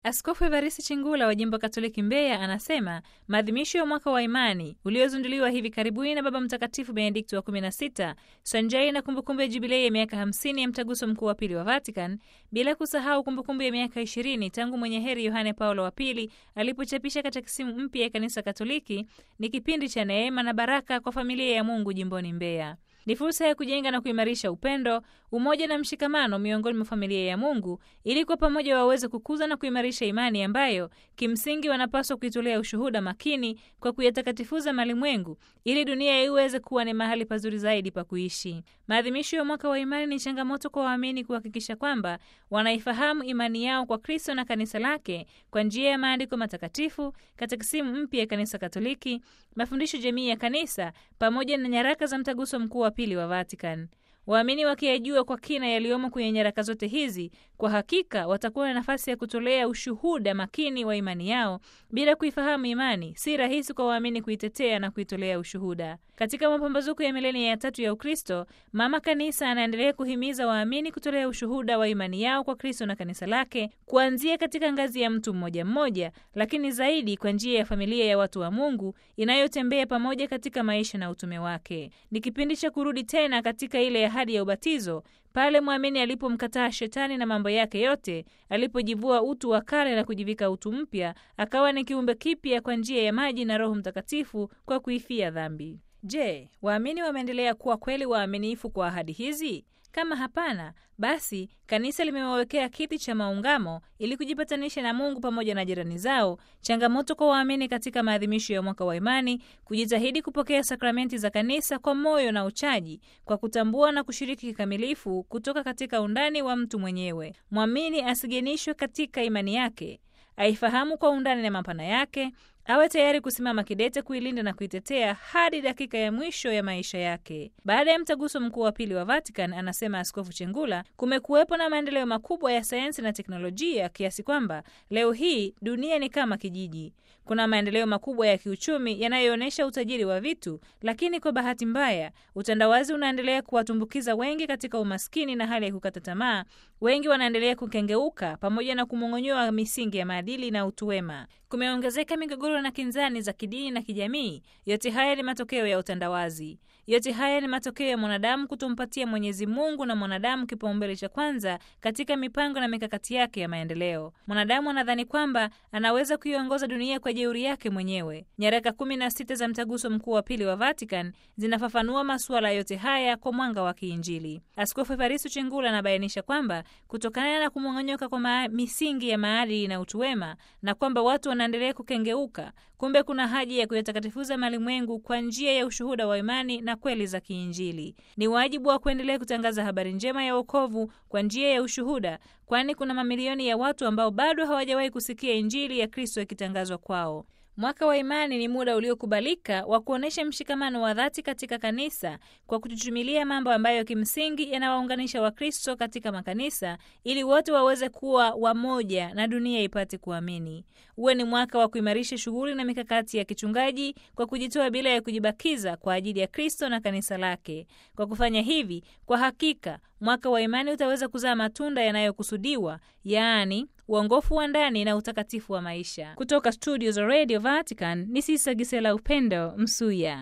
Askofu Evarisi Chingula wa jimbo Katoliki Mbeya anasema maadhimisho ya mwaka wa imani uliozinduliwa hivi karibuni na Baba Mtakatifu Benedikto wa 16 sanjari na kumbukumbu ya jubilei ya miaka 50 ya mtaguso mkuu wa pili wa Vatican, bila kusahau kumbukumbu ya miaka 20 tangu mwenye heri Yohane Paulo wa pili alipochapisha katekisimu mpya ya Kanisa Katoliki, ni kipindi cha neema na baraka kwa familia ya Mungu jimboni Mbeya. Ni fursa ya kujenga na kuimarisha upendo, umoja na mshikamano miongoni mwa familia ya Mungu ili kwa pamoja waweze kukuza na kuimarisha imani ambayo kimsingi wanapaswa kuitolea ushuhuda makini kwa kuyatakatifuza malimwengu ili dunia iweze kuwa ni mahali pazuri zaidi pa kuishi. Maadhimisho ya mwaka wa imani ni changamoto kwa waamini kuhakikisha kwamba wanaifahamu imani yao kwa Kristo na kanisa lake kwa njia ya maandiko matakatifu, katekisimu mpya ya Kanisa Katoliki, mafundisho jamii ya kanisa pamoja na nyaraka za mtaguso mkuu wa pili wa Vatican. Waamini wakiyajua kwa kina yaliyomo kwenye nyaraka zote hizi, kwa hakika watakuwa na nafasi ya kutolea ushuhuda makini wa imani yao. Bila kuifahamu imani, si rahisi kwa waamini kuitetea na kuitolea ushuhuda. Katika mapambazuko ya milenia ya tatu ya Ukristo, Mama Kanisa anaendelea kuhimiza waamini kutolea ushuhuda wa imani yao kwa Kristo na kanisa lake, kuanzia katika ngazi ya mtu mmoja mmoja, lakini zaidi kwa njia ya familia ya watu wa Mungu inayotembea pamoja katika maisha na utume wake. Ni kipindi cha kurudi tena katika ile ahadi ya ubatizo pale mwamini alipomkataa shetani na mambo yake yote, alipojivua utu wa kale na kujivika utu mpya, akawa ni kiumbe kipya kwa njia ya maji na Roho Mtakatifu kwa kuifia dhambi. Je, waamini wameendelea kuwa kweli waaminifu kwa ahadi hizi? Kama hapana, basi kanisa limewawekea kiti cha maungamo ili kujipatanisha na Mungu pamoja na jirani zao. Changamoto kwa waamini katika maadhimisho ya mwaka wa imani, kujitahidi kupokea sakramenti za kanisa kwa moyo na uchaji, kwa kutambua na kushiriki kikamilifu kutoka katika undani wa mtu mwenyewe. Mwamini asigenishwe katika imani yake, aifahamu kwa undani na mapana yake awe tayari kusimama kidete kuilinda na kuitetea hadi dakika ya mwisho ya maisha yake. Baada ya mtaguso mkuu wa pili wa Vatican, anasema Askofu Chengula, kumekuwepo na maendeleo makubwa ya sayansi na teknolojia kiasi kwamba leo hii dunia ni kama kijiji. Kuna maendeleo makubwa ya kiuchumi yanayoonyesha utajiri wa vitu, lakini kwa bahati mbaya utandawazi unaendelea kuwatumbukiza wengi katika umaskini na hali ya kukata tamaa. Wengi wanaendelea kukengeuka pamoja na kumong'onyoa misingi ya maadili na utu wema. Kumeongezeka migogoro na kinzani za kidini na kijamii. Yote haya ni matokeo ya utandawazi. Yote haya ni matokeo ya mwanadamu kutompatia Mwenyezi Mungu na mwanadamu kipaumbele cha kwanza katika mipango na mikakati yake ya maendeleo. Mwanadamu anadhani kwamba anaweza kuiongoza dunia kwa jeuri yake mwenyewe. Nyaraka kumi na sita za mtaguso mkuu wa pili wa Vatican zinafafanua masuala yote haya kwa mwanga wa kiinjili. Askofu Evaristo Chengula anabainisha kwamba kutokana na kumong'onyoka kwa misingi ya maadili na utu wema na kwamba watu wanaendelea kukengeuka, kumbe kuna haja ya kuyatakatifuza malimwengu kwa njia ya ushuhuda wa imani na kweli za kiinjili. Ni wajibu wa kuendelea kutangaza habari njema ya wokovu kwa njia ya ushuhuda, kwani kuna mamilioni ya watu ambao bado hawajawahi kusikia injili ya Kristo ikitangazwa kwao. Mwaka wa imani ni muda uliokubalika wa kuonyesha mshikamano wa dhati katika kanisa kwa kuchuchumilia mambo ambayo kimsingi yanawaunganisha Wakristo katika makanisa ili wote waweze kuwa wamoja na dunia ipate kuamini. Uwe ni mwaka wa kuimarisha shughuli na mikakati ya kichungaji kwa kujitoa bila ya kujibakiza kwa ajili ya Kristo na kanisa lake. Kwa kufanya hivi, kwa hakika mwaka wa imani utaweza kuzaa matunda yanayokusudiwa, yaani uongofu wa ndani na utakatifu wa maisha. Kutoka studio za Radio Vatican ni Sisa Gisela Upendo Msuya.